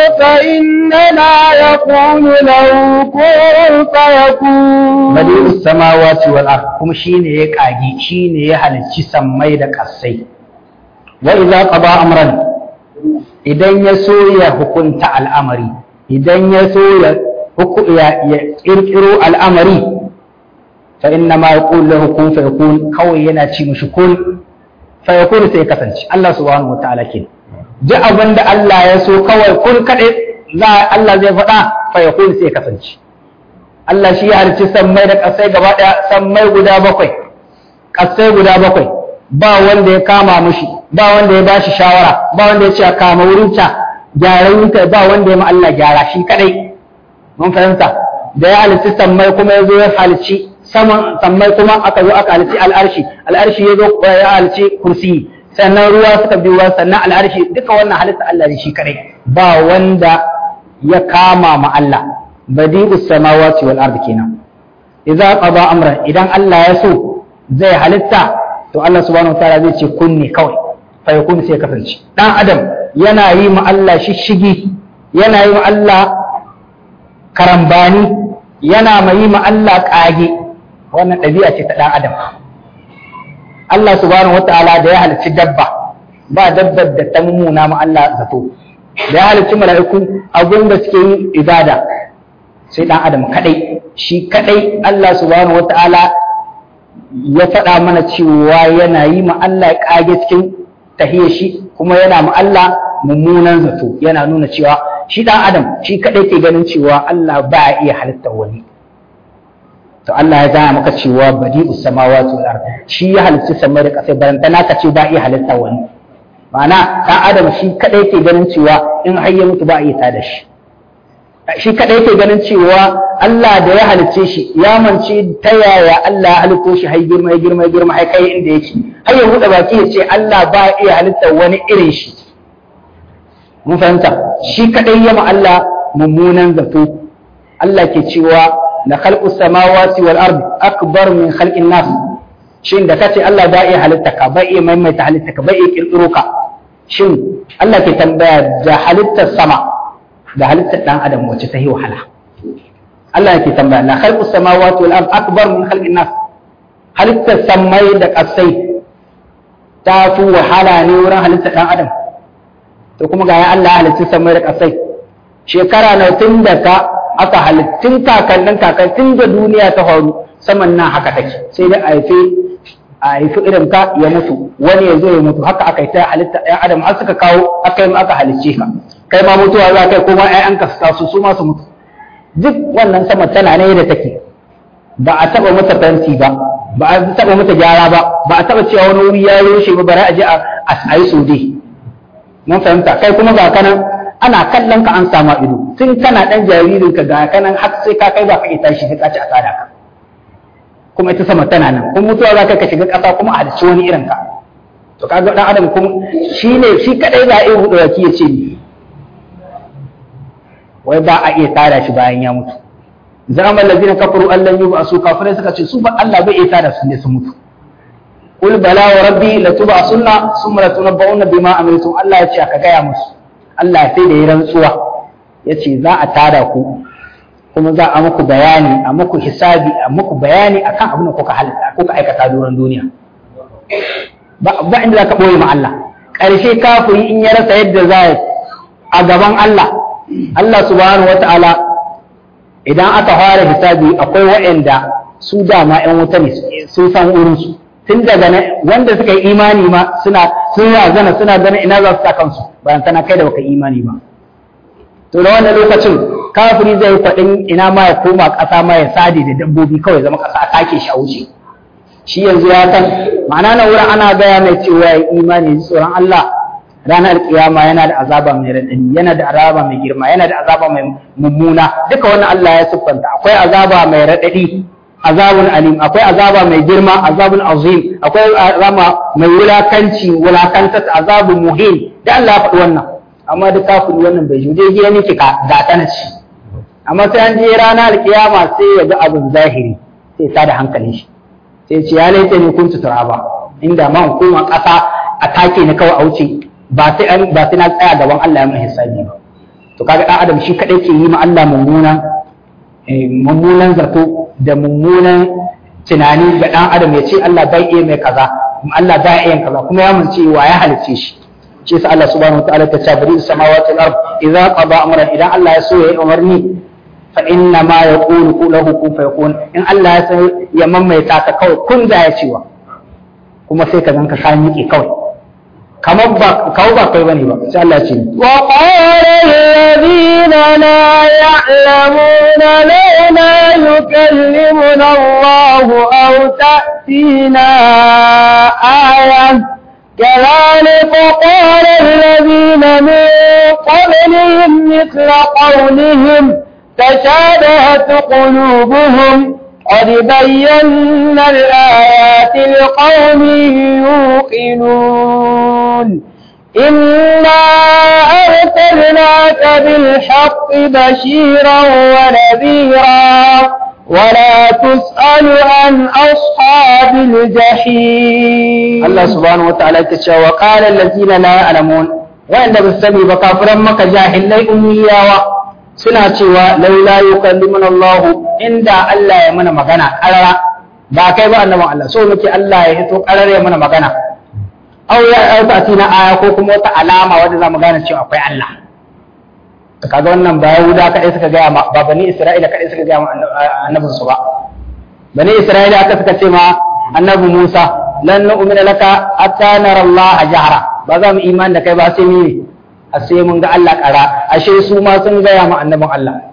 فإنما يقول له كن فيكون بديع السماوات والأرض كما شين يكاجي شين يحل سمي da kasai وإذا قضى أمرا idan ya so ya hukunta al'amari idan ya so ya ƙirƙiro al'amari fa inna ma yaqulu lahu kun fayakun kawai yana ci mishi kun fayakun sai ya kasance Allah subhanahu wataala ke duk abin da Allah ya so kawai kun kaɗai za Allah zai faɗa fayakun sai ya kasance Allah shi ya harci sammai da ƙasai gaba ɗaya sammai guda bakwai ƙasai guda bakwai ba wanda ya kama mushi ba wanda ya bashi shawara ba wanda ya ce a kama wurin ta gyara wurinta ba wanda ya ma Allah gyara shi kaɗai mun fahimta da ya halitti sammai kuma ya zo ya halici saman sammai kuma aka zo aka halici al'arshi al'arshi ya zo ya halici kursi sannan ruwa suka biyo ruwa sannan al'arshi duka wannan halitta Allah ne shi kadai ba wanda ya kama ma Allah badi'us samawati wal ardi kenan idza qada amran idan Allah ya so zai halitta to Allah subhanahu wataala zai ce kunni kawai fa yakun sai kasance dan adam yana yi ma Allah shishigi yana yi ma Allah karambani yana mai yi ma Allah kage wannan ɗabi'a ce ta ɗan adam Allah subhanahu wata'ala da ya halicci dabba ba dabbar da ta mummuna ma Allah zato da ya halicci mala'iku abin da suke yin ibada sai ɗan adam kadai shi kadai Allah subhanahu wata'ala ya faɗa mana cewa yana yi ma Allah kage cikin tahiyar shi kuma yana ma Allah mummunan zato yana nuna cewa shi ɗan adam shi kadai ke ganin cewa Allah ba iya halittar wani to Allah ya gaya maka cewa badi'us samawati wal ard shi ya halitta samai da kasai baranta naka ce ba iya halitta wani ma'ana dan adam shi kadai ke ganin cewa in har ya mutu ba iya tada shi shi kadai ke ganin cewa Allah da ya halicce shi ya mance ta yaya Allah ya halitto shi har girma ya girma ya girma har kai inda yake har ya buɗe baki ya ce Allah ba iya halitta wani irin shi mun fahimta shi kadai ya ma Allah mummunan zato Allah ke cewa la khalqu samawati wal ard akbar min khalqin nas shin da kace Allah ba iya halitta ka ba iya maimaita halitta ka ba iya kirkiro ka shin Allah ke tambaya da halittar sama da halittar dan adam wacce ta yi wahala Allah yake tambaya la khalqu samawati wal ard akbar min khalqin nas halittar samai da kasai ta fi wahala ne wurin halittar dan adam to kuma ga ya Allah halitta samai da kasai shekara na tun da ka aka halittun kakannin kakannin da duniya ta faru saman nan haka take sai dai a haife a haifi irin ka ya mutu wani ya zo ya mutu haka aka yi ta halitta ɗan adam har suka kawo aka yi aka halicce ka kai ma mutuwa za kai kuma ƴaƴanka su taso su ma su mutu duk wannan sama tana ne da take ba a taɓa mata fenti ba ba a taɓa mata gyara ba ba a taɓa cewa wani wuri ya rushe ba bari a je a yi sode mun fahimta kai kuma ga kanan ana kallon ka an sama ido tun kana dan jaririn ka ga kanan har sai ka kai ba ka ita shi ka ci a tsada ka kuma ita sama tana nan kuma mutuwa za ka shiga ƙasa kuma a halicci wani irin ka to kaga dan adam kuma shi ne shi kadai za a iya hudu waki ya ce ni wai ba a iya tada shi bayan ya mutu zama allazina kafaru allan yub'asu kafirai suka ce su ba Allah bai isa da su ne su mutu qul bala wa rabbi latub'asunna thumma latunabba'unna bima amiltum Allah ya ce aka gaya musu Allah sai da yi rantsuwa ya ce za a tada ku kuma za a muku bayani a muku hisabi a muku bayani akan abin da kuka halitta kuka aikata doron duniya ba inda za ka ɓoye ma Allah ƙarshe kafiri in ya rasa yadda za a gaban Allah Allah subhanahu wata'ala idan aka fara hisabi akwai waɗanda su dama ƴan wuta ne sun san wurinsu tun daga wanda suka yi imani ma suna sun razana suna ganin ina za su sa kansu bayan tana kai da baka imani ba to da wannan lokacin kafiri zai kwaɗin ina ma ya koma ƙasa ma ya sade da dabbobi kawai zama ƙasa a take shi a wuce shi yanzu ya san ma'ana na wurin ana gaya mai cewa ya imani ji tsoron Allah ranar kiyama yana da azaba mai raɗani yana da azaba mai girma yana da azaba mai mummuna duka wannan Allah ya siffanta akwai azaba mai raɗaɗi azabun alim akwai azaba mai girma azabun azim akwai azaba mai wulakanci wulakanta azabun muhim da Allah ya faɗi wannan amma duk kafin wannan bai jude ya nake ga ta na ci amma sai an je ranar alkiyama sai ya ga abin zahiri sai ta da hankalin shi sai ce ya laita ne kun tutura ba inda ma hukuma ƙasa a take ni kawai a wuce ba sai an ba sai na tsaya gaban Allah ya mun hisabi ba to kaga dan adam shi kadai ke yi ma Allah mummunan mummunan zato da mummunan tunani ga dan adam ya ce Allah bai iya mai kaza Allah bai iya kaza kuma ya mun ce wa ya halice shi shi sa Allah subhanahu wa ta'ala ta ce bari samawati wal ard idza qada amran idan Allah ya so ya yi umarni fa inna ma yaqulu lahu kun fayakun in Allah ya san ya mamaita ta kawai kun da ya cewa kuma sai ka ganka ka miƙe kawai kamar ba kawo ba kai bane ba sai Allah ya ce wa qala alladhina la ya'lamuna lawla yukallimuna Allah aw ta'tina ayah كذلك قال الذين من قبلهم مثل قولهم تشابهت قلوبهم قد بينا الآيات لقوم يوقنون إنا أرسلناك بالحق بشيرا ونذيرا ولا تسأل عن أصحاب الجحيم الله سبحانه وتعالى كتشا وقال الذين لا يعلمون وإن بالسبب كافرا مك جاهل لي أمياوا suna cewa laula yukallimuna Allah inda Allah ya mana magana karara ba kai ba annaban Allah so muke Allah ya hito karara ya mana magana aw ya auta tina aya ko kuma wata alama wanda za mu gane cewa akwai Allah kaga wannan ba Yahuda kadai suka gaya ma ba bani Isra'ila kadai suka gaya ma annabin su ba bani Isra'ila aka suka ce ma annabi Musa lan nu'mina laka hatta nara Allah jahra ba za mu imani da kai ba sai mu a sai mun ga Allah ƙara ashe su ma sun gaya ma annabin Allah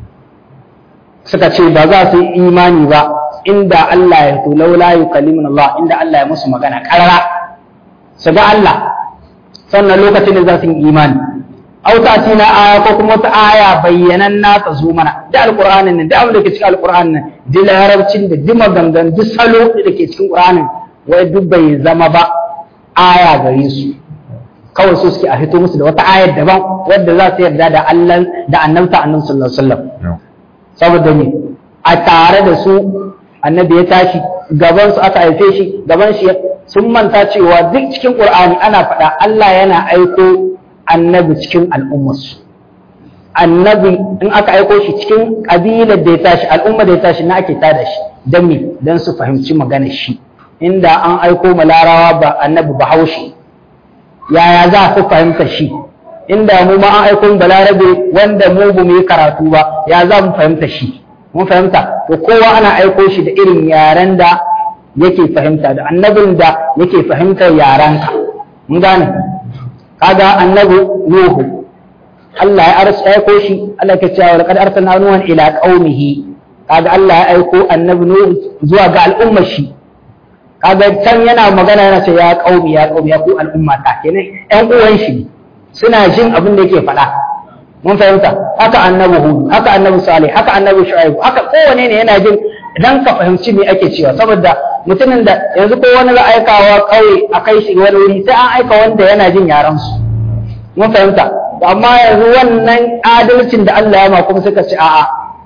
suka ce ba za su yi imani ba inda Allah ya to laula yukallimuna Allah inda Allah ya musu magana ƙarara su ga Allah sannan lokacin da za su yi imani au ta na aya ko kuma ta aya bayyanan na ta zo mana da alqur'anin nan da abin da ke cikin alqur'anin nan da larabcin da duk magangan duk salo da ke cikin qur'anin wai duk bai zama ba aya gare su kawai su suke a fito musu da wata ayar daban wadda za su yarda da Allah da annabta annabi sallallahu alaihi wasallam saboda ne a tare da su annabi ya tashi gaban su aka haife shi gaban shi sun manta cewa duk cikin qur'ani ana faɗa Allah yana aiko annabi cikin al'ummarsu annabi in aka aiko shi cikin ƙabilar da ya tashi al'umma da ya tashi na ake tada shi don me don su fahimci maganar shi inda an aiko ma larawa ba annabi bahaushe yaya za su fahimta shi inda mu ma an aiko balarabe wanda mu ba mu yi karatu ba ya za mu fahimta shi mun fahimta to kowa ana aiko shi da irin yaren da yake fahimta da annabin da yake fahimtar yarenka mun gane kaga annabi nuhu Allah ya arsa aiko shi Allah ke cewa laqad arsalna nuhan ila qaumihi kaga Allah ya aiko annabi nuhu zuwa ga al'ummar shi kaga can yana magana yana ce ya qaumi ya qaumi ya ku al'umma ta kenan ƴan uwan shi suna jin abin da yake faɗa mun fahimta haka annabi hud haka annabi salih haka annabi shu'aib haka kowane ne yana jin dan ka fahimci me ake cewa saboda mutumin da yanzu ko wani za aikawa kauye a kai shi wani wuri sai an aika wanda yana jin yaran su mun fahimta amma yanzu wannan adalcin da Allah ya ma kuma suka ce a'a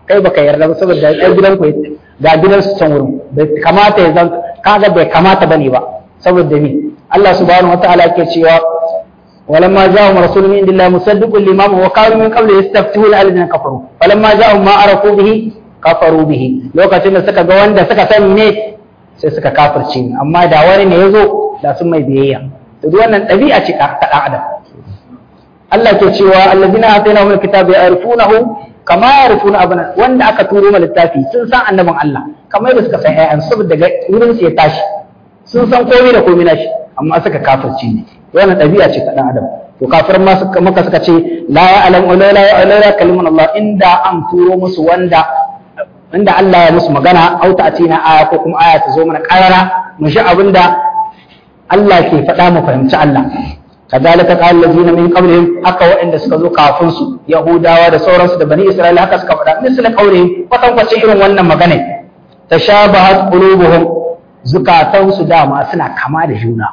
kai baka yarda ba saboda ɗan gidan ku ga gidan su can wurin bai kamata ya zan kaga bai kamata bane ba saboda ni Allah subhanahu wataala yake cewa ولما جاءهم رسول من عند الله مصدق لما وكانوا من قبل يستفتحون على الذين كفروا فلما جاءهم ما عرفوا به كفروا به lokacin da suka ga wanda suka sani ne sai suka kafirce ni amma da wani ne yazo da sun mai biyayya to duk wannan ɗabi'a ce ta ɗan adam Allah ke cewa alladina atainahum alkitaba ya'rifunahu kama ya'rifuna abana wanda aka turo ma littafi sun san annabin Allah kamar da suka san ayyan saboda wurin su ya tashi sun san komai da komai nashi amma suka kafirce ne wannan ɗabi'a ce ta ɗan adam to kafirin ma suka maka suka ce la ya'lam wa la ya'lam kalimun Allah inda an turo musu wanda inda Allah ya musu magana au ta'tina aya ko kuma aya ta zo mana karara mu shi abinda Allah ke faɗa mu fahimci Allah كذلك قال الذين من قبلهم haka waɗanda suka zo kafin su Yahudawa da sauransu da Bani Isra'ila haka suka faɗa misal qaulihim kwatan kwace irin wannan magana tashabahat qulubuhum zukatansu dama suna kama da juna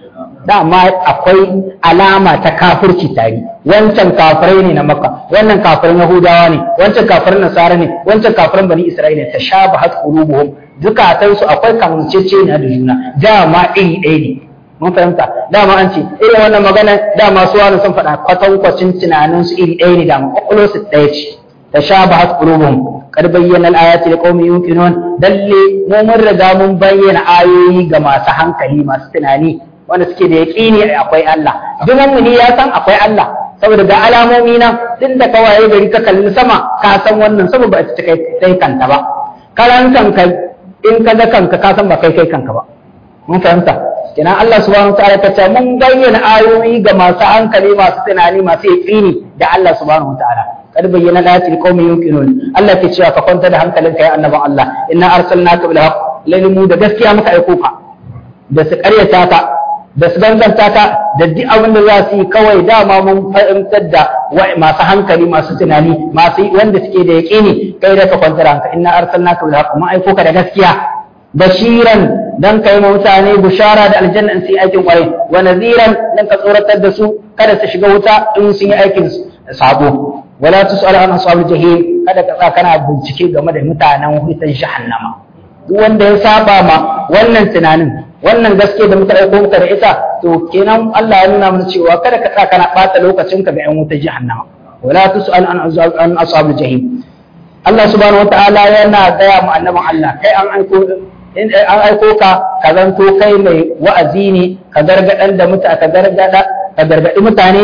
dama akwai alama ta kafirci tare wancan kafirai ne na Makka wannan kafirin Yahudawa ne wancan kafirin Nasara ne wancan kafirin Bani Isra'ila tashabahat qulubuhum zukatansu akwai kamanceceniya da juna dama iri ɗaya ne mun fahimta dama an ce irin wannan magana dama su wani sun faɗa kwatankwacin tunanin su iri ɗaya ne dama kwakwalo su ɗaya ce ta sha ba hat qulubuhum kad bayyana al-ayati liqaumin yuqinun dalle mu mun riga mun bayyana ayoyi ga masu hankali masu tunani wanda suke da yaqini akwai Allah duk mu'mini ya san akwai Allah saboda ga alamomi nan din da ka waye gari ka kalli sama ka san wannan saboda ba ta kai kanta ba karan kanka in ka ga kanka ka san ba kai kai kanka ba mun fahimta kenan Allah subhanahu wataala ta ce mun bayyana ayoyi ga masu hankali masu tunani masu yaqini da Allah subhanahu wataala kad bayyana ayati liqaumin yuqinun Allah ke cewa ka kwanta da hankalinka ya annaban Allah inna arsalnaka bil haqq lalle mu da gaskiya muka aiko ka da su karyata ka da su danganta ka da duk abin da za su yi kawai dama mun fahimtar da masu hankali masu tunani masu wanda suke da yaqini kai da ka kwanta da hanka inna arsalnaka bil haqq mun aiko ka da gaskiya bashiran dan kai ma mutane bushara da aljanna in su yi aikin kwarai wa nadhiran dan ka tsoratar da su kada su shiga wuta in sun yi aikin sabo wala tus'al an ashabul jahim kada ka tsaka kana bincike game da mutanen wutan jahannama duk wanda ya saba ma wannan tunanin wannan gaske da muka aiko muka da ita to kenan Allah ya nuna mana cewa kada ka tsaka kana bata lokacin ka ga yan wutan jahannama wala tus'al an ashabul jahim Allah subhanahu wataala yana gaya mu annabin Allah kai an aiko in an aiko ka ka zanto kai mai wa'azi ne ka gargadan da mutane ka gargada ka gargadi mutane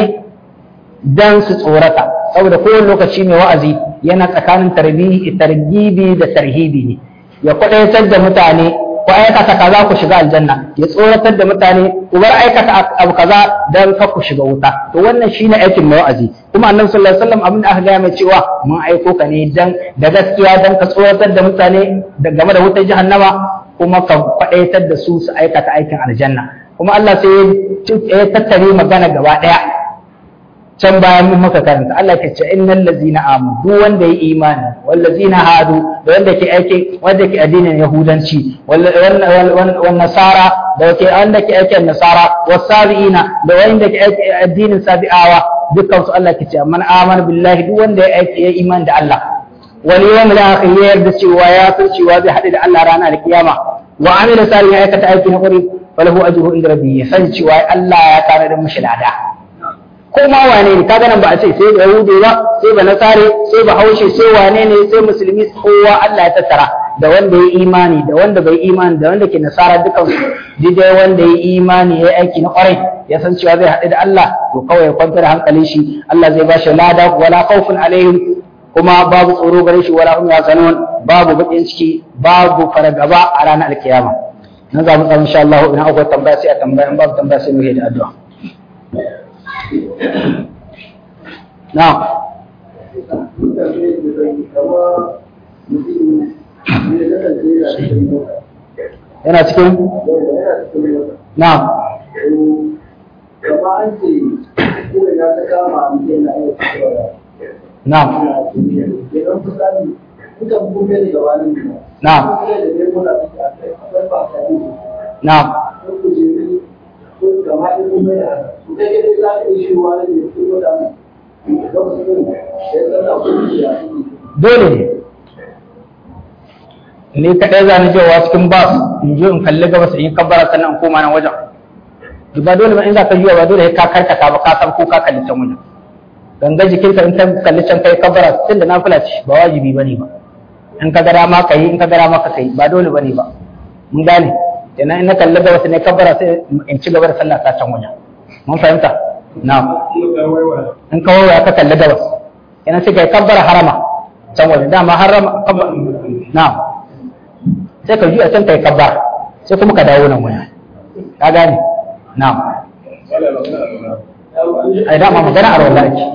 dan su tsorata saboda kowane lokaci mai wa'azi yana tsakanin tarbihi targibi da tarhibi ne ya kwadaitar da mutane ku aikata kaza ku shiga aljanna ya tsoratar da mutane ku bar aikata abu kaza dan ka ku shiga wuta to wannan shine aikin mai wa'azi kuma annabi sallallahu alaihi wasallam abin da aka gaya mai cewa mun aiko ka ne dan da gaskiya dan ka tsoratar da mutane da game da wutar jahannama kuma ka faɗaitar da su su aikata aikin aljanna kuma Allah sai ya tattare magana gaba ɗaya can bayan mun maka karanta Allah ke ce innal ladzina amanu duk wanda ya imani wal ladzina hadu da wanda ke aiki wanda ke addinin yahudanci wal nasara da ke wanda ke aikin nasara was sabiina da wanda ke aiki addinin sabi'awa dukkan su Allah ke ce man amana billahi duk wanda ya aiki ya imani da Allah wal yawmil akhir ya yarda cewa ya san cewa zai haɗu da Allah ranar kiyama wa amila salihan aikata aiki na ƙwari falahu ajruhu inda rabbi ya san cewa Allah ya tare da mushi lada ko ma wane ne kaga nan ba a ce sai ba yahudi ba sai ba nasare sai ba haushe sai wane ne sai musulmi kowa Allah ya tattara da wanda ya imani da wanda bai imani da wanda ke nasara dukan su dai wanda ya imani ya aiki na kwarai ya san cewa zai haɗu da Allah to kawai ya kwantar hankalin shi Allah zai ba shi lada wala khawfun alaihim kuma babu tsoro gare shi wala hum yazanun babu bakin ciki babu fargaba a ranar alkiyama na za mu tsara insha Allah idan akwai tambaya sai a tambaya in babu tambaya sai mu yi da addu'a na'am yana cikin na'am na'am na'am na'am dole ne ni kaɗai za ni jewa cikin bas in je in kalli gabas in yi kabbara sannan in koma nan wajen ba dole ba in za ka juya ba dole ka karkata ba ka san ko ka kalli can wajen ganga jikinka in ta kalli can kai kabbara tun da nafila ce ba wajibi ba ne ba in ka gara ma ka yi in ka gara ma ka kai ba dole ba ne ba mun gane kenan in na kalli gabas ne kabbara sai in ci gaba da sallah ta can wajen mun fahimta na in ka waiwaya ka kalli gabas kenan sai kai kabbara harama can wajen dama harama na sai ka juya can kai kabbara sai kuma ka dawo nan wajen ka gane na ai dama magana arwalla ake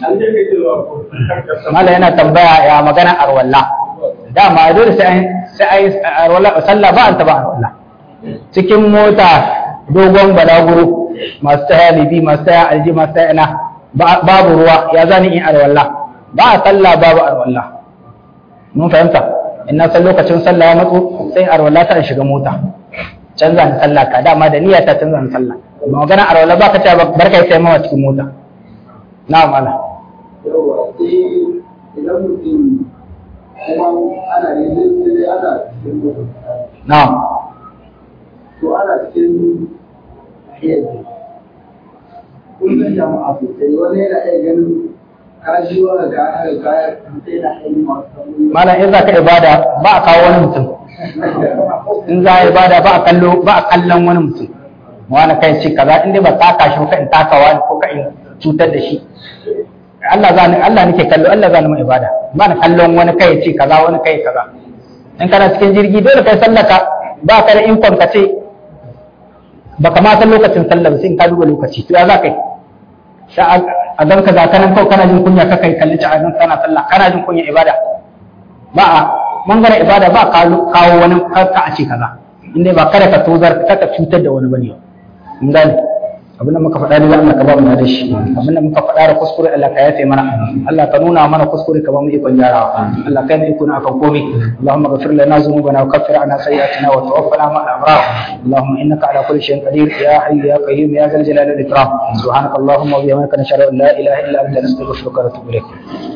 mala yana tambaya ya magana arwalla dama dole sai sai ai arwalla sallah ba an taba arwalla cikin mota dogon balaguro masu taya libi masu taya alji masu taya ina babu ruwa ya zani in arwalla ba a sallah babu arwalla mun fahimta in na san lokacin sallah ya matso sai arwalla ta shiga mota canza ni sallah ka dama da niyya ta canza ni sallah ba magana arwalla ba ka ce barka sai mawa cikin mota na mala yawa sai idan mutum kuma ana yin sai ana cikin mutum na to ana cikin yadda kullum jama'a sosai wani yana iya ganin kajiwa ga aka kaya sai na iya masu tambayi mala in za ka ibada ba a kawo wani mutum in za a ibada ba a kallo ba a kallon wani mutum wani kai ce kaza in dai ba taka shi ko ka in taka wani ko ka in cutar da shi Allah za ni Allah nake kallo Allah za ni mu ibada ba na kallon wani kai ce kaza wani kai kaza in kana cikin jirgi dole kai sallaka ba ka da inkon ka ce baka ma san lokacin sallah ba sai in ka duba lokaci to ya za kai sai a gan ka ga kanan kawai kana jin kunya ka kai kalli ci a gan kana sallah kana jin kunya ibada ba a mangana ibada ba kawo wani ka a ce kaza inda ba kada ka tozar ka cutar da wani bane mun gane abin da muka faɗa ne Allah ka ba mu da shi abin da muka faɗa da kuskure Allah ka yafe mana Allah ka nuna mana kuskure ka ba mu ikon gyarawa Allah kai ne ikon akan komai Allahumma ghfir lana dhunubana wa kaffir anna sayyi'atina wa tawaffana ma'al abrar Allahumma innaka ala kulli shay'in qadir ya hayyu ya qayyum ya zal jalali wal ikram subhanaka Allahumma wa bihamdika nashhadu an la ilaha illa anta nastaghfiruka wa natubu ilayk